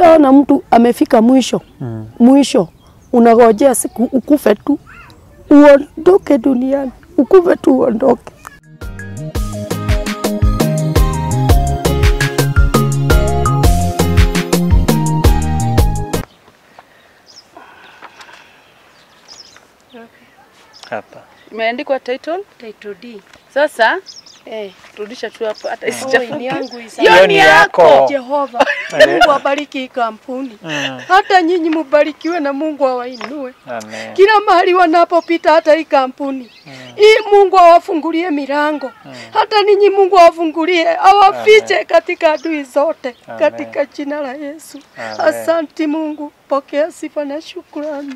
ukishaona mtu amefika mwisho mm. mwisho unagojea siku ukufe tu uondoke duniani, ukufe tu uondoke. Hapa. Imeandikwa title Title D. sasa, Eh, rudisha tu hapo hata oh, ni isichafuke. yangu hii Hiyo sasa. ni yako. Jehova, Mungu abariki hii kampuni, hata nyinyi mubarikiwe na Mungu awainue Amen. kila mahali wanapopita, hata hii kampuni hii, Mungu awafungulie milango, hata ninyi Mungu awafungulie, awafiche katika adui zote, katika jina la Yesu. Amen. Asanti Mungu, pokea sifa na shukrani.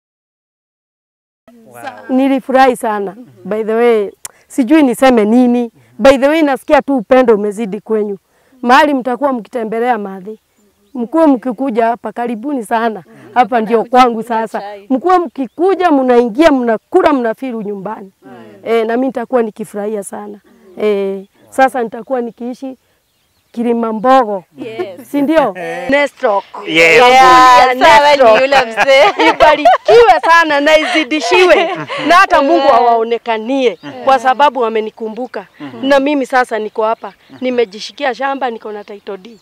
Nilifurahi sana by the way, sijui niseme nini. By the way, nasikia tu upendo umezidi kwenyu. Mahali mtakuwa mkitembelea madhi, mkuwe mkikuja hapa, karibuni sana hapa, ndio kwangu sasa. Mkuwe mkikuja, mnaingia, mnakula, mnafiru nyumbani e, na mimi nitakuwa nikifurahia sana e, sasa nitakuwa nikiishi Kilimambogo, si ndio? Nestok. Yes. Kampuni ya Sawa, ni Nestok. yule mzee. ibarikiwe sana na izidishiwe na hata Mungu awaonekanie kwa sababu wamenikumbuka na mimi sasa niko hapa nimejishikia shamba niko na title deed.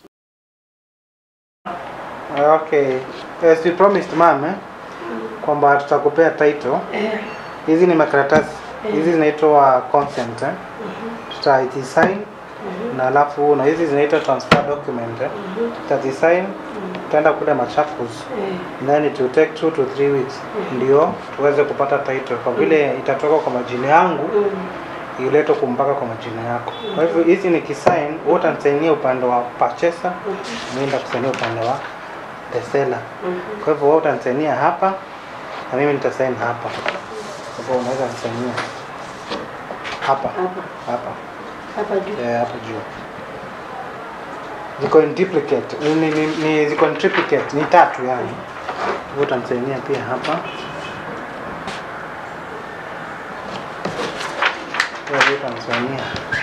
Okay. As we promised ma'am eh, kwamba tutakupea title. Hizi ni makaratasi. Hizi zinaitwa consent eh. Tutazisign na alafu na hizi zinaitwa transfer document eh. Tutazisign tutaenda kule Machakos. Then it will take two to three weeks ndio tuweze kupata title kwa vile itatoka kwa majina yangu iletwe kumpaka kwa majina yako. Kwa hivyo hizi ni kisign, wewe utanisainia upande wa purchaser, mimi nitakusainia upande wa the seller. Kwa hivyo wewe utanisainia hapa na mimi nitasign hapa. Kwa hivyo unaweza nisainia hapa hapa Hapa juu. eh, hapa juu. Ziko in duplicate, ni, ni, ni, ni ziko in triplicate, ni tatu yani. Wewe utanisainia pia hapa. Wewe utanisainia.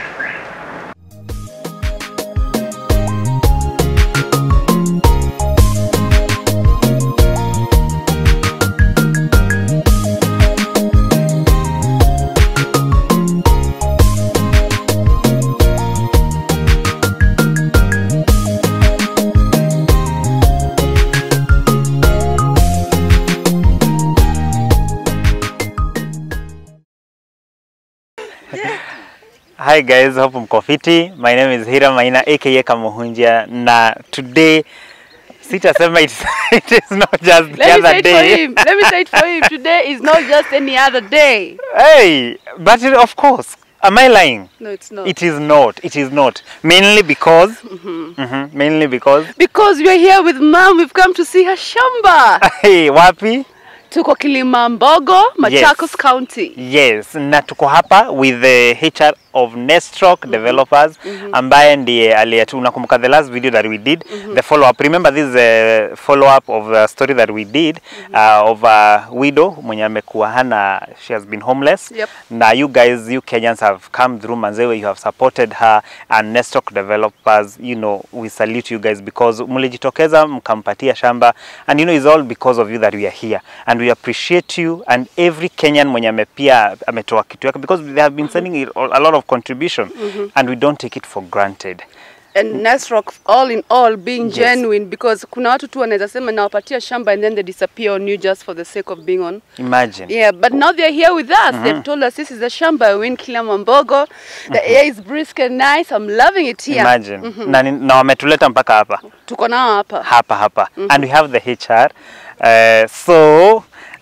Hi guys, hope mko fiti. My name is Hira Maina aka Kamuhunjia na today sitasema it, it is not just the Let me say other it for day. him. Let me say it for him. Today is not just any other day. Hey, but it- of course, am I lying? No, it's not. It is not. It is not. Mainly because Mhm, mainly because because we are here with mom. We've come to see her shamba. hey, wapi? Tuko Kilimambogo, Machakos County. Yes, na tuko hapa with the HR of Nestrock Developers ambaye ndiye aliyetu unakumbuka the last video that we did the follow up remember this is a follow up of a story that we did uh, of a widow mwenye amekuwa hana she has been homeless Yep. na you guys you Kenyans have come through Manzewe you have supported her and Nestrock Developers you know we salute you guys because mlijitokeza mkampatia shamba and you know it's all because of you that we are here and we appreciate you and every Kenyan mwenye amepia ametoa kitu yake because they have been sending it a lot of contribution and we don't take it for granted And Nasrock all in all being Yes. genuine because kuna watu tu wanaweza sema nawapatia shamba and then they disappear on you just for the sake of being on. imagine Yeah, but now they're here with us. They've told us this is the shamba we're in Kilimambogo. The air is brisk and nice. I'm loving it here. imagine na, ni- na wametuleta mpaka hapa Tuko nao hapa. hapa hapa and we have the HR uh, so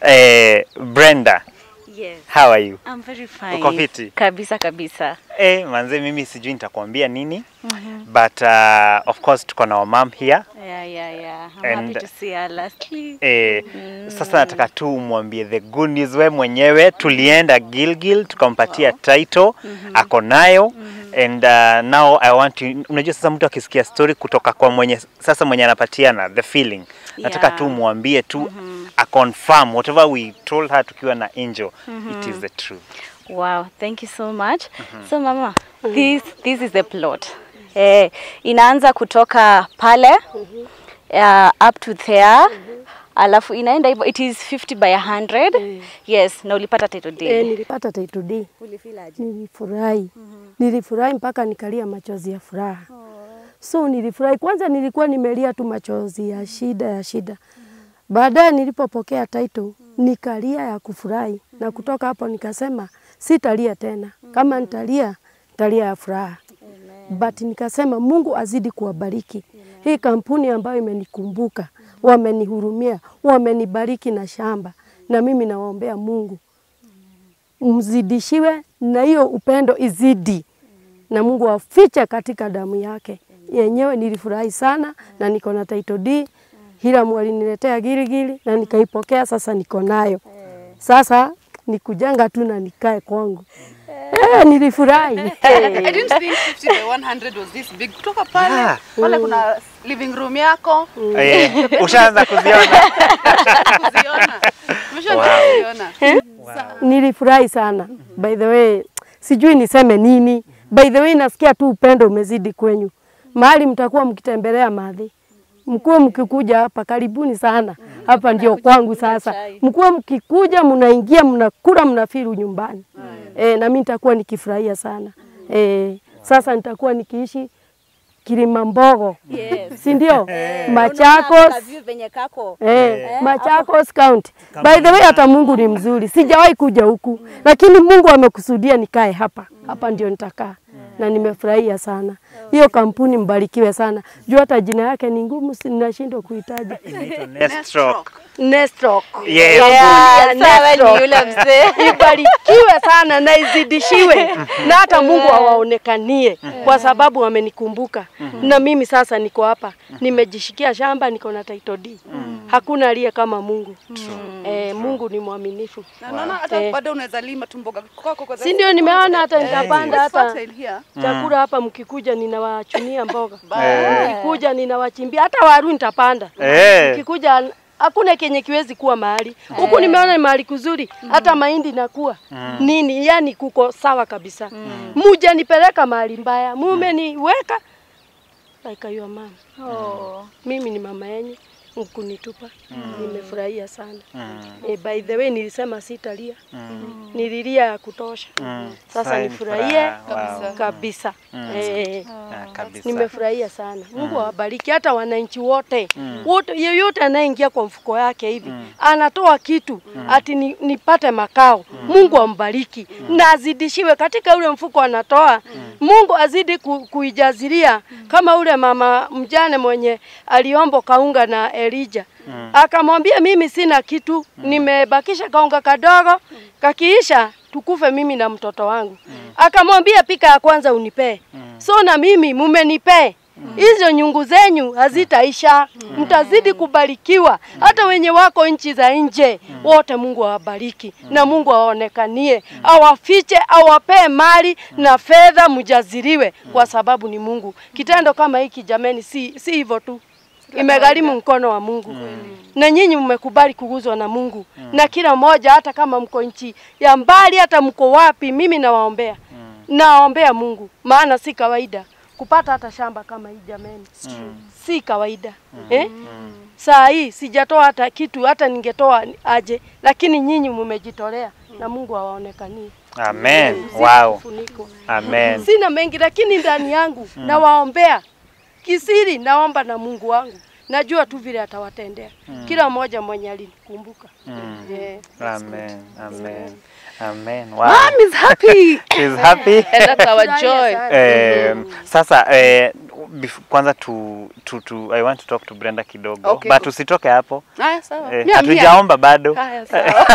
uh, Brenda Yes. how are you I'm very fine. Uko fiti? Kabisa kabisa. Eh, manze mimi sijui nitakwambia nini but uh, of course tuko na wamam here Yeah, yeah, yeah. I'm And- happy to see her lastly. eh, sasa nataka tu umwambie the good news we mwenyewe tulienda Gilgil tukampatia title ako nayo and uh, now I want to unajua sasa mtu akisikia story kutoka kwa mwenye sasa mwenye anapatiana the feeling nataka Yeah. tu mwambie tu a confirm whatever we told her tukiwa na angel it is the truth Wow, thank you so much. So mama, this this is the plot. Eh, inaanza kutoka pale uh, up to there alafu inaenda hivyo it is 50 by 100 yes na ulipata title deed Eh, nilipata title deed. Nilifurahi. Nilifurahi mpaka nikalia machozi ya furaha. So nilifurahi. Kwanza nilikuwa nimelia tu machozi ya shida ya shida. Baadaye nilipopokea title nikalia ya kufurahi na kutoka hapo nikasema sitalia tena. Kama nitalia, nitalia ya furaha. But nikasema Mungu azidi kuwabariki. Hii kampuni ambayo imenikumbuka, wamenihurumia, wamenibariki na shamba, na mimi nawaombea Mungu mzidishiwe na hiyo upendo izidi, na Mungu afiche katika damu yake yenyewe. Nilifurahi sana na niko na title deed. Hiramu aliniletea girigiri na nikaipokea, sasa niko nayo. Sasa ni kujenga tu na nikae kwangu. Eh, nilifurahi. I didn't think 50 by 100 was this big. Kutoka pale, Yeah. pale kuna living room yako. Eh, ushaanza kuziona Kuziona. Umeshaanza Wow. kuziona. Nilifurahi sana. By the way, sijui niseme nini. By the way, nasikia tu upendo umezidi kwenyu. Mahali mtakuwa mkitembelea madhi. Mkuwe mkikuja hapa, karibuni sana. Hapa ndio kwangu sasa. Mkuwe mkikuja, mnaingia, mnakula, mnafiru nyumbani. Eh, na mimi nitakuwa nikifurahia sana. Eh, sasa nitakuwa nikiishi Kilimambogo. Si ndio? Machakos. venye kako Eh, Machakos County. By the way, hata Mungu ni mzuri. Sijawahi kuja huku, lakini Mungu amekusudia nikae hapa. Hapa ndio nitakaa na nimefurahia sana. Hiyo kampuni mbarikiwe sana. Juu hata jina yake ni ngumu, si- ninashindwa kuitaja. Nestroke. Nestroke. Yeah. Yeah, sawa Nestroke. ni yule mzee Ibarikiwe sana na izidishiwe na hata Mungu awaonekanie kwa sababu wamenikumbuka. Na mimi sasa niko hapa, nimejishikia shamba, niko na title deed. Hakuna aliye kama Mungu. Eh, Mungu ni mwaminifu. Na naona hata Eh. bado unaweza lima tu mboga kwako kwa Si ndio nimeona hata Eh, nitapanda it's hata fertile here. chakula hapa, mkikuja ninawachunia mboga, Eh. mkikuja ninawachimbia, hata waru nitapanda. Eh. Mkikuja hakuna kenye kiwezi kuwa mahali huku. Nimeona ni mahali kuzuri, hata mahindi nakuwa nini, yani kuko sawa kabisa. Muja nipeleka mahali mbaya, mumeniweka like your mom. oh. Mimi ni mama yenyu mkunitupa, nimefurahia sana. Eh, by the way nilisema sitalia, nililia ya kutosha. Sasa Sasa ni nifurahie furaha, wow. kabisa. Eh, Ah, kabisa. nimefurahia sana. Mungu awabariki hata wananchi wote wote, yeyote anayeingia kwa mfuko yake hivi anatoa kitu ati ni, nipate makao. Mungu ambariki na azidishiwe katika ule mfuko anatoa. Mungu azidi ku, kuijazilia kama ule mama mjane mwenye aliomba kaunga na Elija akamwambia, mimi sina kitu, nimebakisha kaunga kadogo, kakiisha tukufe mimi na mtoto wangu. Akamwambia, pika ya kwanza unipee. So na mimi mumenipee hizo nyungu zenyu hazitaisha, mtazidi kubarikiwa. Hata wenye wako nchi za nje wote, Mungu awabariki na Mungu awaonekanie, awafiche, awapee mali na fedha, mjaziriwe, kwa sababu ni Mungu. Kitendo kama hiki jameni, si si hivyo tu, imegharimu mkono wa Mungu na nyinyi mmekubali kuguzwa na Mungu na kila mmoja, hata kama mko nchi ya mbali, hata mko wapi, mimi nawaombea, nawaombea Mungu, maana si kawaida kupata hata shamba kama hii jameni, si kawaida eh? Saa hii sijatoa hata kitu, hata ningetoa aje, lakini nyinyi mmejitolea na Mungu awaonekanie. Amen. Si Wow. kufunikwa. Amen. Sina mengi, lakini ndani yangu nawaombea kisiri, naomba na Mungu wangu, najua tu vile atawatendea kila mmoja mwenye alinikumbuka. Yeah. Amen. Amen. Amen. Wow. Mom is happy. She's happy. And that's our joy. Eh, sasa eh, bef- kwanza tu, tu, tu, I want to talk to Brenda kidogo Okay, but cool. usitoke hapo Haya sawa. eh, Mia, mia. hatujaomba bado Haya sawa.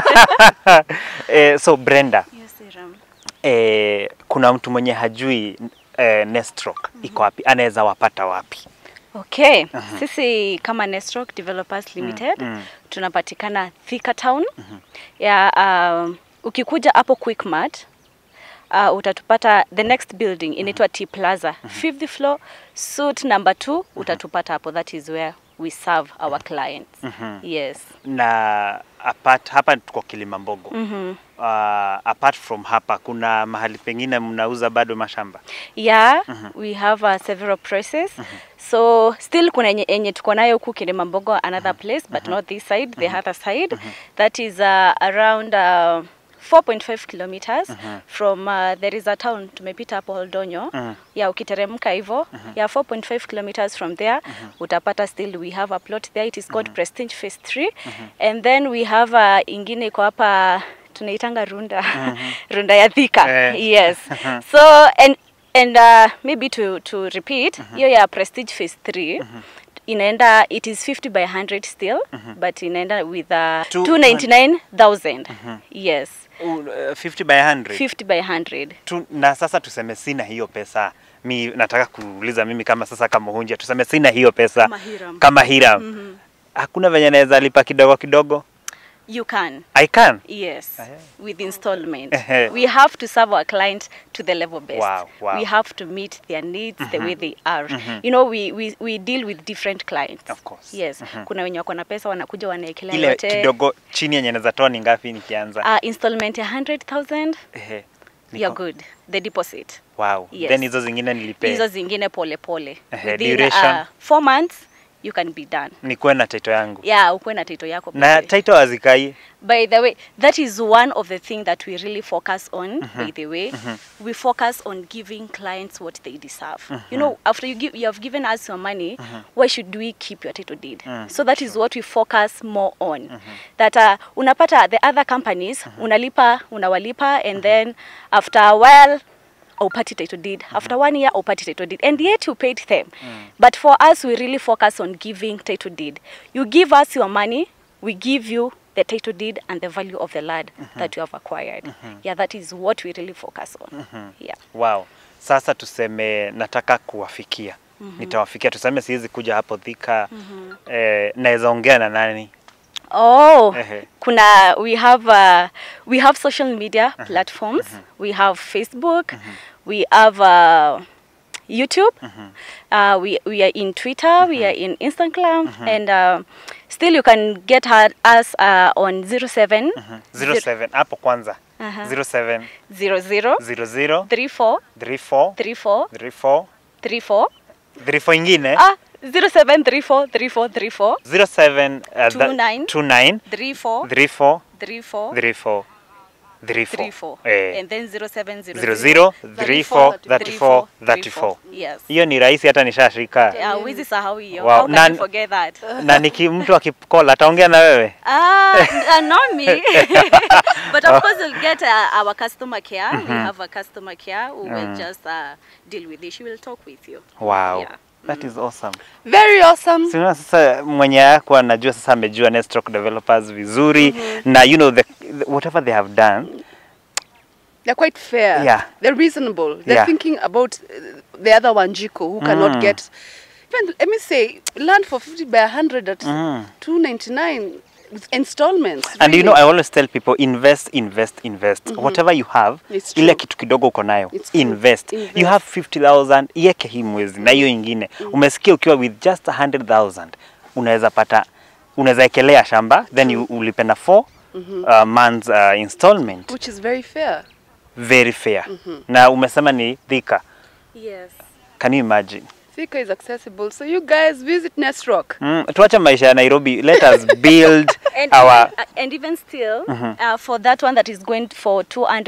eh, so Brenda yes, Ram. eh, kuna mtu mwenye hajui eh, Nestroke iko wapi anaweza wapata wapi Okay. Sisi kama Nestroke Developers Limited mm. tunapatikana Thika Town. Ya um, ukikuja hapo Quickmart uh, utatupata the next building inaitwa T Plaza. Fifth floor, suite number 2 utatupata hapo that is where we serve our clients. Yes. na apart hapa tuko Kilimambogo. Mhm. Uh, apart from hapa kuna mahali pengine mnauza bado mashamba? Yeah, we have uh, several places. So still kuna yenye, yenye tuko nayo huku Kilimambogo another place but not this side, the other side. That is uh, around uh, 4.5 kilometers from uh, there is a town tumepita hapo Oldonyo. Yeah, ukiteremka hivyo. Yeah, 4.5 kilometers from there utapata still we have a plot there. It is called Prestige Phase 3. And then we have uh, ingine iko hapa tunaitanga Runda. Runda ya Thika. Eh. Yes. So and and uh, maybe to to repeat hiyo ya prestige phase 3 inaenda it is 50 by 100 still but inaenda with uh, Two- 299000 yes Uh, 50 by 100. 50 by 100 tu, na sasa tuseme sina hiyo pesa mi nataka kuuliza mimi kama sasa kama hunja tuseme sina hiyo pesa Kama Hiram. kama Hiram. hakuna venye naweza lipa kidogo kidogo you can I can yes with installment Ehe. we have to serve our client to the level best Wow, wow. we have to meet their needs the way they are you know we, we, we deal with different clients Of course. yes kuna wenye wako na pesa wanakuja wanaekelea ile yote kidogo chini yenye naweza toa ni ngapi nikianza uh, installment ya 100000 Ehe, niko- you're good the deposit wow Yes. then hizo zingine nilipe hizo zingine pole pole Ehe, Within, duration? uh, four months you can be done nikuwe na title yangu yeah ukuwe na title yako na pekee. title hazikai by the way that is one of the thing that we really focus on by the way we focus on giving clients what they deserve you know after you give you have given us your money why should we keep your title deed so that is what we focus more on that uh, unapata the other companies unalipa unawalipa and then after a while upati title deed after one year upati title deed and yet you paid them but for us we really focus on giving title deed you give us your money we give you the title deed and the value of the land that you have acquired yeah that is what we really focus on yeah wow sasa tuseme nataka kuwafikia nitawafikia tuseme siwezi kuja hapo Thika eh, naweza ongea na nani Oh, Ehe. kuna we have uh, we have social media platforms. We have Facebook. We have uh, YouTube. Uh, we we are in Twitter. We are in Instagram, and uh, still you can get her, us uh, on 07 07 hapo kwanza Aha. 07 00 00 34 34 34 34 34 34 ingine ah 07 34 34 34 07 uh, that- 29 29 34 34 34 34 34 34 eh and then 0700 00 34 34 34 yes hiyo ni rahisi hata nishashika Yeah, huwezi sahau hiyo. Wow, How can nan- you forget that? na niki mtu akikola ataongea na wewe Ah, uh, not me. but of course you'll get uh, our customer care. We have a customer care who will just uh, deal with it. She will talk with you. wow Yeah. that is awesome Very awesome. Sina sasa mwenye yako anajua sasa amejua Nestrock developers vizuri na you know the, the, whatever they have done They're quite fair. Yeah. They're reasonable. They're Yeah. thinking about uh, the other one, Jiko, who cannot Mm. get. Even, let me say, land for 50 by 100 at Mm. 299 with installments. and you know I really. always tell people invest invest invest whatever you have It's ile true. kitu kidogo uko nayo It's true. invest. you Invest. have 50000 iweke hii mwezi na hiyo ingine umesikia ukiwa with just 100000 unaweza pata unaweza ekelea shamba then you ulipe na 4 uh, months uh, installment Which is very fair. very fair na umesema ni Thika Yes. can you imagine Thika is accessible. So you guys visit Nest Rock. Mm, tuache maisha ya Nairobi. Let us build And, our even, uh, and even still, uh, for that one that is going for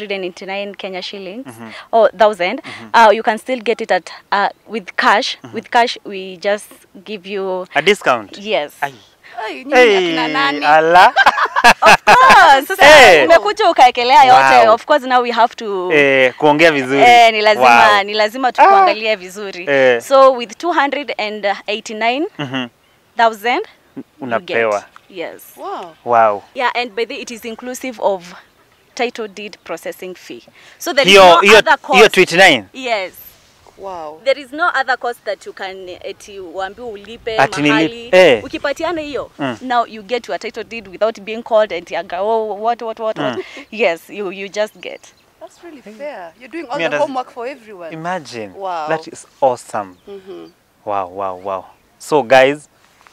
289 Kenya shillings or thousand, uh, you can still get it at uh, with cash. With cash, we just give you a discount. yes. Ai. Ay, nyinyi akina nani? ala. Ah, sasa Hey. umekuja ukaekelea yote. Wow. Of course now we have to eh, kuongea vizuri. Eh, ni lazima Wow. ni lazima tukuangalie vizuri. Eh. So with 289,000 Mhm. you Unapewa. get. Yes. Wow. Wow. Yeah, and by the it is inclusive of title deed processing fee. So there is Hiyo no hiyo other cost. hiyo 29. Yes. Wow. There is no other cost that you can eti uambiwe ulipe Ati nili- mahali. eh. Ukipatiana hiyo, Mm. now you get your title deed without being called and yaga, oh, what what what what. Yes, you you just get. That's really fair. You're doing all Me, the does- homework for everyone. Imagine. Wow. That is awesome. Mhm. Wow, wow, wow. So guys,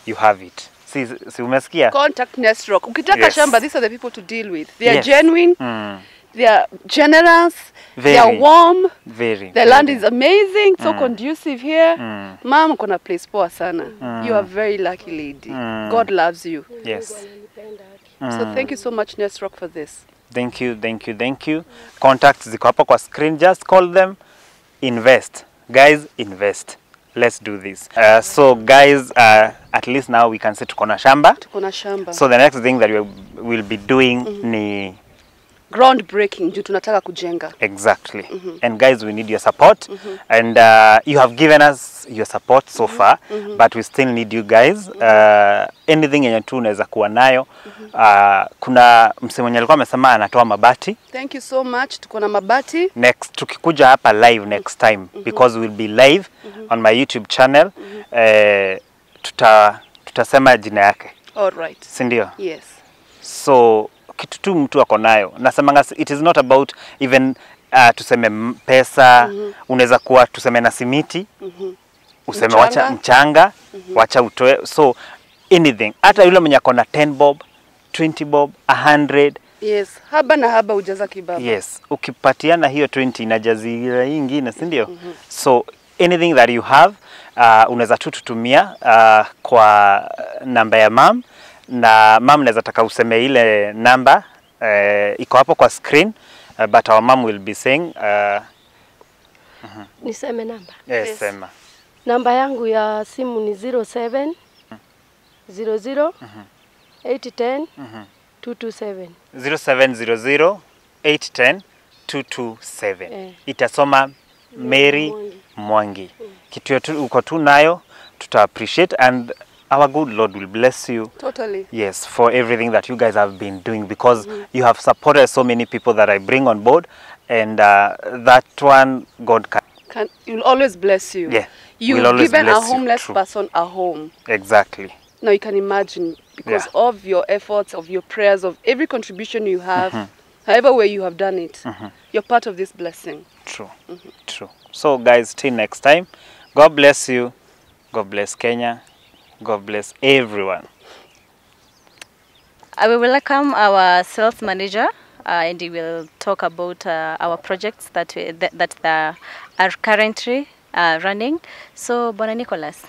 you have it si, si umesikia Contact Nestrock. Ukitaka Yes. shamba, these are the people to deal with. They are Yes. genuine, mm, they are generous, they Very. are warm. very The land very. is amazing, so conducive here. Mm. Mom, uko na place poa sana. You are a very lucky lady. Mm. God loves you. yes So thank you so much, Nestrock, for this. thank you thank you thank you contacts ziko hapo kwa screen just call them invest guys invest let's do this uh, so guys uh, at least now we can say tuko na shamba Tuko na shamba. so the next thing that we will be doing ni Groundbreaking, juu tunataka kujenga. exactly and guys we need your support and uh, you have given us your support so far but we still need you guys uh, anything yenye tu unaweza kuwa nayo uh, kuna msee mwenye alikuwa amesema anatoa mabati Thank you so much. Tuko na mabati. next tukikuja hapa live next time because we'll be live on my youtube channel uh, tuta tutasema jina yake All right. si ndio Yes. so kitu tu mtu ako nayo nasemanga s- it is not about even uh, tuseme m- pesa unaweza kuwa tuseme na simiti useme Mchanga. wacha mchanga wacha utoe so anything hata yule mwenye ako na 10 bob 20 bob 100 Yes. Haba na haba ujaza kibaba. yes ukipatiana hiyo 20 inajazira hii ingine si ndio so anything that you have uh, unaweza tu tutumia uh, kwa namba ya mam na mam naweza taka useme ile namba uh, iko hapo kwa screen uh, but our mom will be saying uh, Niseme namba. yes, Yes. sema Namba yangu ya simu ni 07 00 810 227. 0700 810 227 Eh. itasoma Mary Mwangi. Mwangi. Kitu yetu uko tu nayo tuta appreciate and our good Lord will bless you Totally. yes for everything that you guys have been doing because you have supported so many people that I bring on board and uh, that one God can Can, you'll always bless you. Yeah, You've we'll always given a bless you, homeless true. person a home. exactly Now you can imagine because Yeah. of your efforts, of your prayers, of every contribution you have, however way you have done it, you're part of this blessing. true true so guys till next time God bless you God bless Kenya God bless everyone I will welcome our sales manager, uh, and he will talk about uh, our projects that we, that, that the, are currently uh, running. So, Bona Nicholas,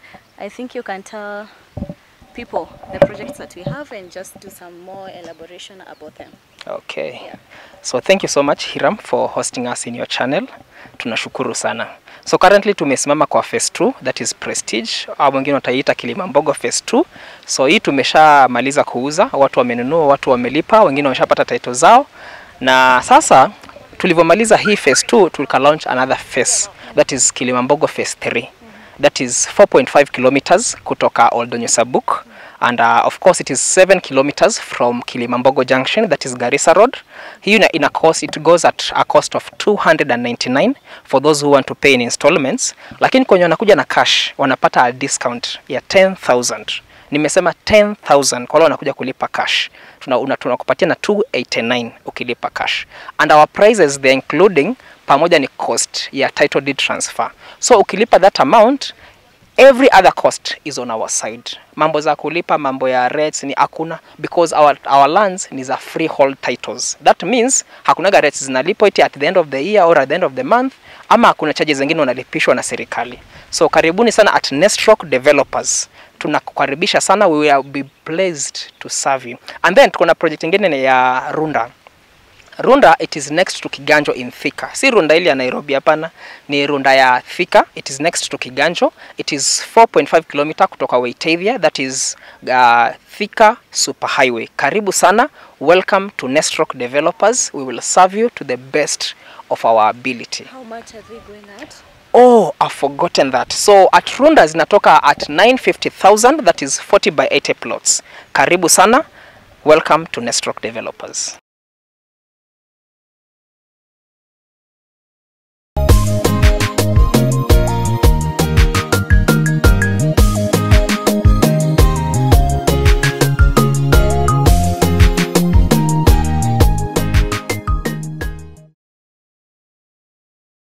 I think you can tell people the projects that we have and just do some more elaboration about them. Okay. Yeah. So thank you so much Hiram for hosting us in your channel. Tunashukuru sana. So currently tumesimama kwa phase 2 that is Prestige au wengine wataiita Kilimambogo phase 2. So hii tumeshamaliza kuuza, watu wamenunua, watu wamelipa, wengine wameshapata title zao. Na sasa tulivyomaliza hii phase 2 tulika launch another phase that is Kilimambogo phase 3. That is 4.5 kilometers kutoka Oldonyo Sabuk and uh, of course it is 7 kilometers from Kilimambogo Junction that is Garissa Road. Hii ina, ina cost, it goes at a cost of 299 for those who want to pay in installments, lakini kwenye wanakuja na cash wanapata a discount ya 10000 nimesema 10000 kwa wale wanakuja kulipa cash tuna, una, tunakupatia na 289 ukilipa cash and our prices they are including pamoja ni cost ya title deed transfer so ukilipa that amount every other cost is on our side mambo za kulipa mambo ya rates ni hakuna because our, our lands ni za freehold titles that means hakunaga rates zinalipwa iti at the end of the year or at the end of the month ama hakuna charges zingine unalipishwa na serikali so karibuni sana at Nestrock developers tunakukaribisha sana we will be pleased to serve you and then tuko na project ingine ni ya Runda Runda it is next to Kiganjo in Thika. Si Runda ile ya Nairobi hapana, ni Runda ya Thika. It is next to Kiganjo. It is 4.5 km kutoka Waitavia that is uh, Thika Super Highway. Karibu sana. Welcome to Nestrock Developers. We will serve you to the best of our ability. How much are they going at? Oh, I've forgotten that. So at Runda zinatoka at 950,000 that is 40 by 80 plots. Karibu sana. Welcome to Nestrock Developers.